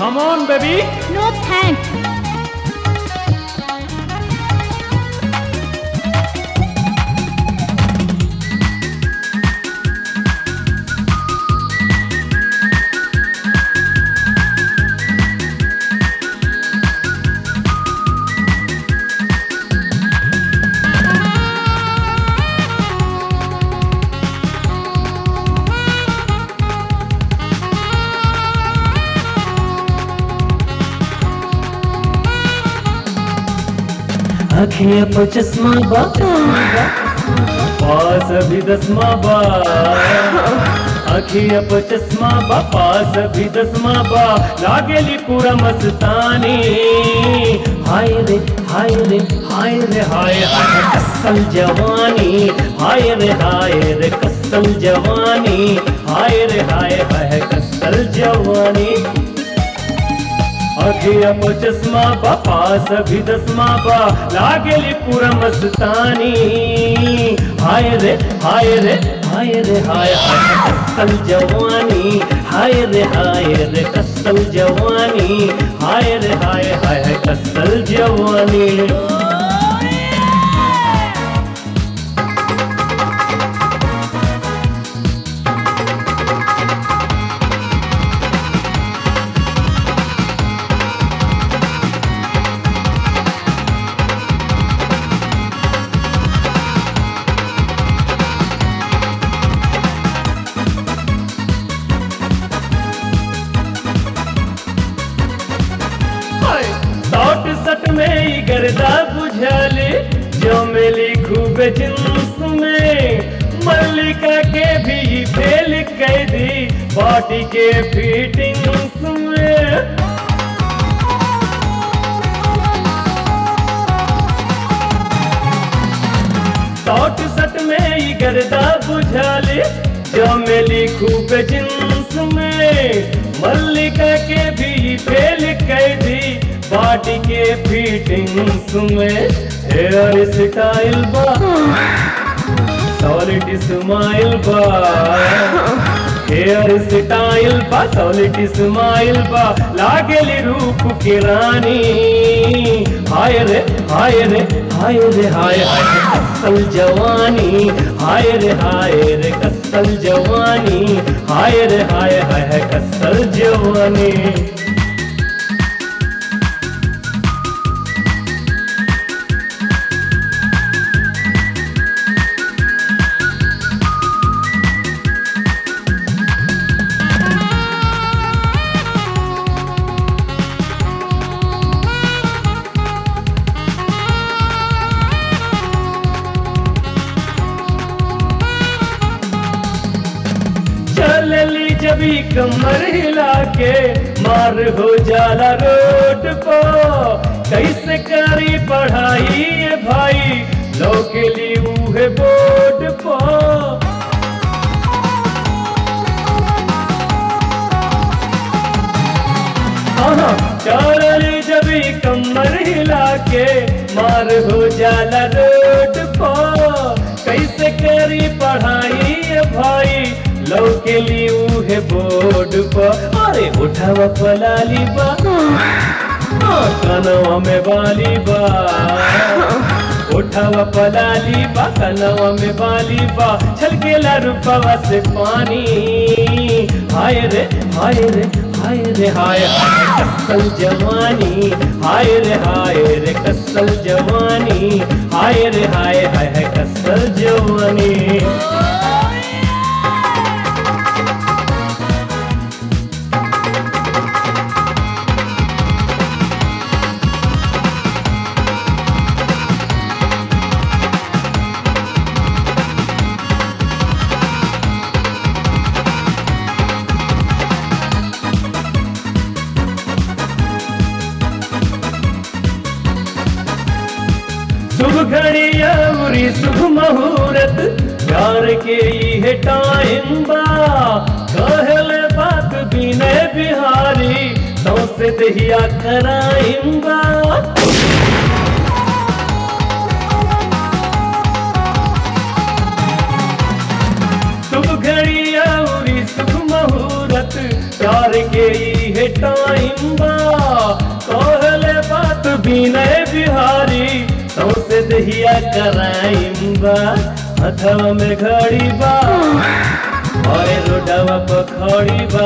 Come on, baby. No thanks. आँखें पर चश्मा बा पास अभी दसमा बा आँखें पर चश्मा बा पास अभी दसमा बा लागेली पूरा मस्तानी हाय रे हाय रे हाय रे हाय हाय कसल जवानी हाय रे हाय रे कसल जवानी हाय रे हाय हाय कसल जवानी अखिया पर चश्मा बा पास अभी दसमा बा लागेली पूरा मस्तानी हाय रे हाय रे हाय रे हाय हाय कसल जवानी हाय रे हाय रे कसल जवानी हाय रे हाय हाय कसल जवानी सौट सट में ही गर्दा बुझले जो मिली खूब जिन्स में मल्लिका के भी फेल कर दी बॉडी के फिटिंग्स में सौट सट में ही गर्दा बुझले जो मिली खूब जिन्स में मल्लिका के भी फेल कर दी बॉडी के फिटिंग्स में हेयर स्टाइल बा सॉलिड स्माइल बा हेयर स्टाइल बा सॉलिड स्माइल बा लागेली रूप की रानी हाय रे हाय रे हाय रे हाय हाय कसल जवानी हाय रे हाय रे कसल जवानी हाय रे हाय हाय कसल जवानी चलली जबी कमर हिला के मार हो जाला रोड को कैसे करी पढ़ाई ये भाई लोग ली उहे बोर्ड को चलली जबी कमर हिला के मार हो जाला रोड को कैसे करी पढ़ाई ये भाई लौके ली उहे बोर्ड पर अरे उठावा पलाली बा हाँ, कनवा में बाली बा उठावा पलाली बा कनवा में बाली बा छलकेला रूपवा से पानी हाय रे हाय रे हाय रे हाय हाय कसल जवानी हाय रे हाय रे कसल जवानी हाय रे हाय हाय कसल जवानी शुभ घड़िया उरी शुभ मुहूर्त प्यार के ये टाइम बा कहले बात विनय बिहारी सौसे दहिया कराइम बा शुभ घड़िया उरी शुभ मुहूर्त प्यार के ये टाइम टाइम बा कहले बात विनय बिहारी सौसे दहिया कराइम बा हथवा में घड़ी बा और रोडवा पखड़ी बा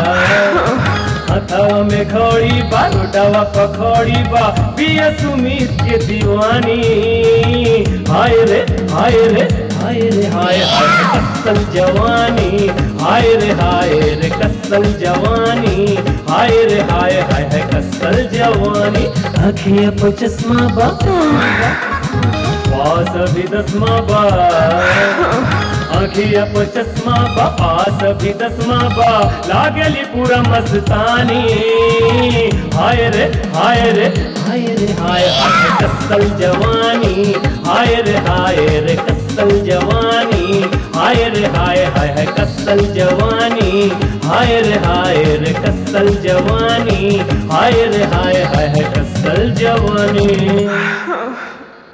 हथवा में खड़ी बा रोडवा पखड़ी बा पिया सुमित के दीवानी हाय रे हाय रे हाय रे हाय हाय कसल जवानी हाय रे हाय रे कसल जवानी हाय रे हाय हाय हाय कसल जवानी अखिया पर चश्मा बा पास भी दसमा बा अखिया पर चश्मा बा पास भी दसमा बा लागली पूरा मस्तानी हाय रे हाय रे हाय रे हाय हाय कसल जवानी हाय रे हाय रे कसल जवानी हाय रे हाय हाय हाय कसल जवानी हाय रे हाय रे कसल जवानी हाय रे हाय हाय हाय कसल जवानी